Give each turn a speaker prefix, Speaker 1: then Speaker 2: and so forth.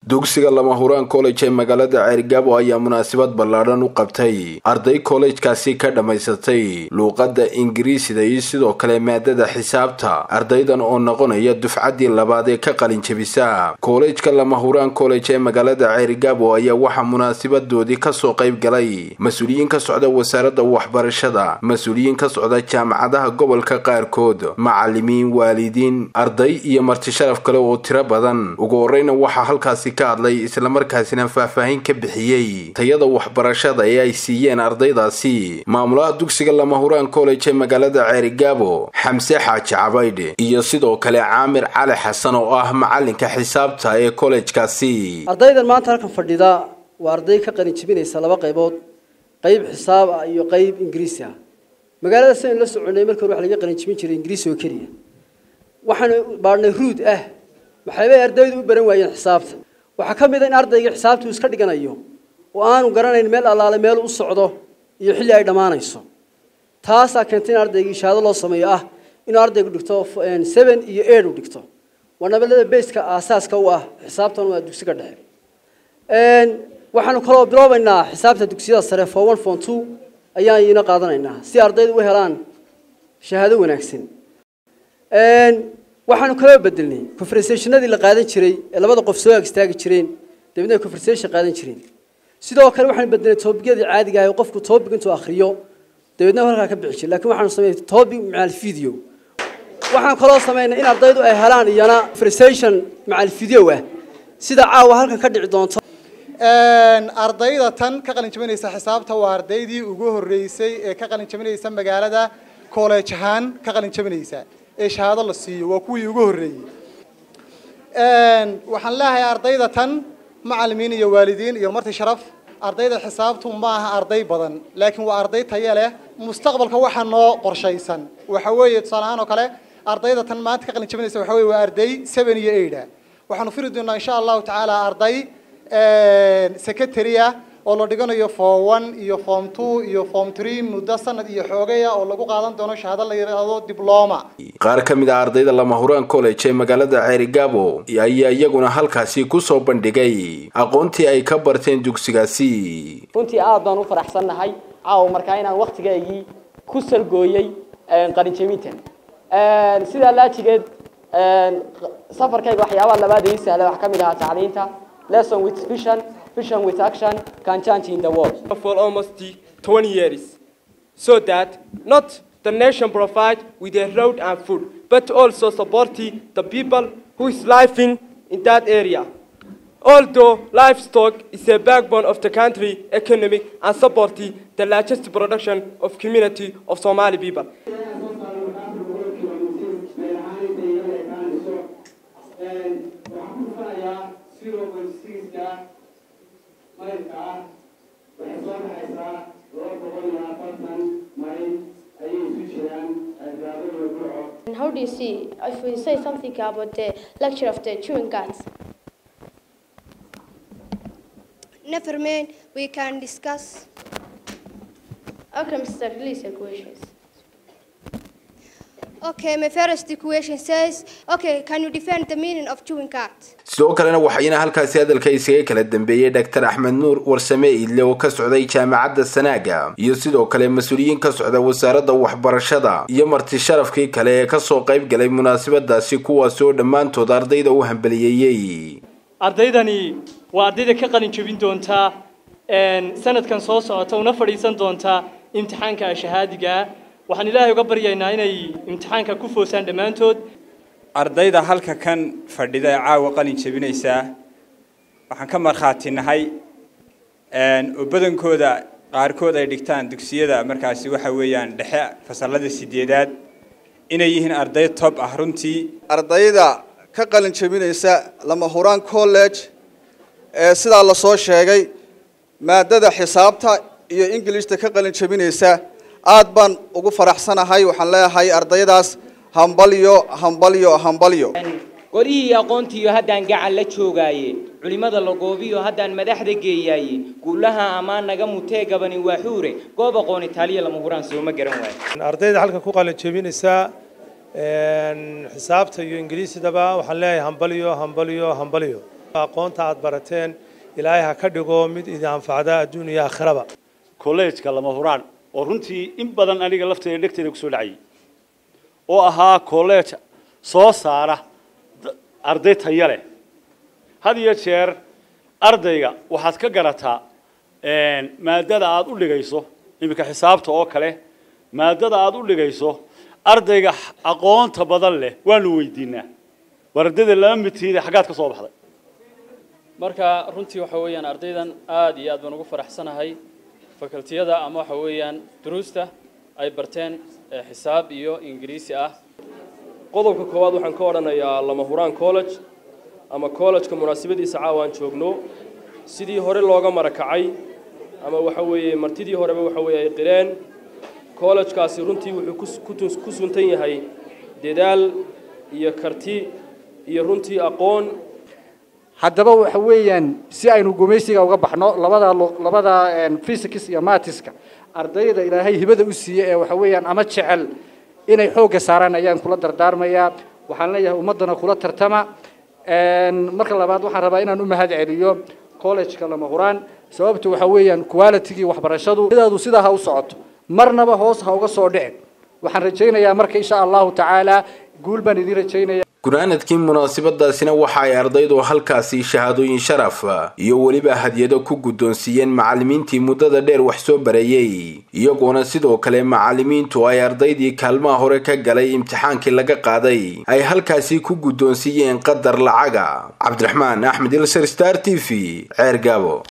Speaker 1: dugsiga lama huraan college ee magaalada ceergaabo ayaa munaasabad ballaadhan u qabtay arday kollejkaasi ka dhammaysatay luuqadda ingiriisida iyo sidoo kale maadada xisaabta ardaydan oo noqonaya dufcaddii labaad ee ka qalin jebisa kollejka lama huraan college ee magaalada ceergaabo ayaa waxaa munaasabadoodii kasoo qayb galay mas-uuliyiin ka socda wasaaradda waxbarashada mas-uuliyiin ka socda jaamacadaha gobolka qaarkood macalimiin waalidiin arday iyo marti sharaf kale oo tiro badan ugu horeyna waxaa halkaasi ka hadlay islamarkaasina faahfaahin ka bixiyey tayada waxbarashada ee ay siiyeen ardaydaasi maamulaha dugsiga lama huraan college ee magaalada ceerigaabo xamse xaaji cabaydhe iyo sidoo kale caamir cali xasan oo ah macalinka xisaabta ee kollejkaasi
Speaker 2: ardaydan maanta halkan fadhida waa arday ka qalin jebinaysa laba qaybood qayb xisaab ah iyo qayb ingiriisi ah magaalada sidaynu la soconay markii hore waxa laga qalin jebin jiray ingiriisi oo keliya waxaanu baadhnay ruud ah maxaybay ardaydu u baran waayeen xisaabta waxaa ka mid a in ardayga xisaabtuu iska dhiganayo oo aanu garanayn meel allaale meel u socdo iyo xilli ay dhammaanayso taasaa keentay in ardayga ishaado loo sameeyo ah inuu ardaygu dhigto seven iyo eight u dhigto waa nabalada baska aasaaska u ah xisaabtan waa dugsiga dhexe waxaanu kaloo biloobaynaa xisaabta dugsiyada sare for one for two ayaan iina qaadanaynaa si ardaydu u helaan shahaado wanaagsan waxaanu kaloo bedelnay conversationadii la qaadan jiray ee labada qof soo ag istaagi jireen dabeedna ay conversation qaadan jireen sidoo kale waxaanu bedelnay toobiyadii caadiga ah ee qofku topic intuu akhriyo dabeedna halkaa ka bixi jiray laakiin waxaanu sameynay topic macal video waxaan kaloo sameynay in ardaydu ay helaan iyana conversation macal video ah sida caawa halkan ka dhici doonto
Speaker 3: ardayda tan ka qalin jabinaysa xisaabta waa ardaydii ugu horeysay ee ka qalin jabinaysa magaalada college ahaan ka qalin jabinaysa ee shahaado la siiyo waa kuwii ugu horreeyey waxaan leeyahay ardayda tan macalimiin iyo waalidiin iyo marti sharaf ardayda xisaabtu ma aha arday badan laakiin waa arday tayo leh mustaqbalka waxaa noo qorshaysan waxa weeye tusaale ahaan oo kale ardayda tan maanta ka qalin jabinaysa waxa weye waa arday seven iyo eight ah waxaanu firi doonaa insha allahu tacaala arday secretary ah oo la dhiganayo form one iyo form two iyo form three muddo sanad iyo xoogaya oo lagu qaadan doono shahaado la yidhaahdo dibloma
Speaker 1: qaar ka mid ah ardayda lama huraan college ee magaalada ceerigaabo ayaa iyaguna halkaasi kusoo bandhigay aqoontii ay ka barteen dugsigaasi
Speaker 4: runtii aad baan u faraxsannahay caawa markaa inaan waktigaygii ku salgooyey qalinjebintan sidaa laajigeed safarkayga waxyaabaha labaad ii sahla waxaa ka mid ahaa tacliinta lesson with vision vision with action can change in the world.
Speaker 5: For almost 20 years, so that not the nation provide with a road and food, but also supporting the people who is living in that area. Although livestock is a backbone of the country economy and supporting the largest production of community of Somali people.
Speaker 6: How do you see, if we say something about the lecture of the chewing guts?
Speaker 7: Never mind, we can discuss.
Speaker 6: Okay, Mr. Release your questions.
Speaker 7: Okay, my first question says, okay, can you define the meaning of chewing cat?
Speaker 1: sidoo kalena waxayna halkaasi hadalka isaga kala dambeeyey dhaktar axmed nuur warsame iidle oo ka socday jaamacadda sanaaga iyo sidoo kale mas-uuliyiin ka socda wasaaradda waxbarashada iyo marti sharafkii kale ee kasoo qayb galay munaasabadaasi kuwaas oo dhammaantood ardayda u hambaliyeeyey
Speaker 8: ardaydani waa ardayda ka qalin jebin doontaa sanadkan soo socota una fadhiisan doontaa imtixaanka shahaadiga waxaan ilaahay uga baryaynaa inay imtixaanka ku foosaan dhammaantood
Speaker 9: ardayda halka kan fadhida ee caawa qalin jebinaysaa waxaan ka markhaati nahay oo badankooda qaarkood ay dhigtaan dugsiyada markaasi waxa weeyaan dhexe fasalada sideedaad inay yihiin arday tob ah runtii
Speaker 10: ardayda ka qalin jebinaysa lama huraan college ee sidaa lasoo sheegay maadada xisaabta iyo ingilishta ka qalin jebinaysa aad baan ugu faraxsanahay waxaan leeyahay ardaydaas hambalyo hambalyo hambalyo
Speaker 11: qorihii aqoontiiyo haddaan gacan la joogaaye culimmada la goobiyo haddaan madaxda geeyaaye guulaha ammaan naga mutee gabani waa xuure goob aqoon itaaliya lama huraan sooma garan waayo
Speaker 12: ardayda halkan ku qalin jebinaysaa xisaabta iyo ingiriisidaba waxaan leeyahay hambalyo hambalyo hambalyo aqoonta aad barateen ilaahay ha ka dhigo mid idin anfacda adduun iyo aakhiraba
Speaker 13: kolleejka lama huraan oo runtii in badan aniga lafteeda dhegteeda kusoo dhacayay oo ahaa kolleej soo saara arday taya leh had iyo jeer ardayga waxaad ka garataa maadada aad u dhigayso iminka xisaabta oo kale maadada aad u dhigayso ardayga aqoonta badan leh waanu weydiinaa war ardayda lama midtiida xaggaad ka soo baxday
Speaker 14: marka runtii waxa weeyaan ardaydan aad iyo aad baan ugu faraxsanahay fakultiyada ama waxa weeyaan duruusta ay barteen xisaab iyo ingiriisi ah
Speaker 15: qodobka koowaad waxaan ka odhanayaa lama huraan college ama college-ka munaasabadiisa caawaan joogno sidii hore looga marakacay ama waxa weeye martidii horeba waxa weeye ay qireen college-kaasi runtii wuxuu ku suntan yahay dadaal iyo karti iyo runtii aqoon
Speaker 16: haddaba waxa weeyaan si aynu gumaysiga uga baxno labada labada physics iyo matiska ardayda ilaahay hibada u siiyey ee waxa weeyaan ama jecel inay xoogga saaraan ayaan kula dardaarmayaa waxaan leeyahay ummaddana kula tartama marka labaad waxaan rabaa inaan u mahad celiyo college-ka lama huraan sababtu waxa weeyaan quality-gii waxbarashadu sidaadu sidaa ha u socoto marnaba hoos ha uga soo dhicin waxaan rajaynayaa marka insha allahu tacaala guul baan idiin rajaynaya
Speaker 1: gunaanadkii munaasabadaasina waxa ay ardaydu halkaasi shahaadooyin sharaf iyo weliba hadyado ku guddoonsiiyeen macallimiintii muddada dheer wax soo bareeyey iyagoona sidoo kale macallimiintu ay ardaydii kaalmaha hore ka galay imtixaankii laga qaaday ay halkaasi ku guddoonsiiyeen qadar lacaga cabdiraxmaan axmed ilsar star t v ceer gaabo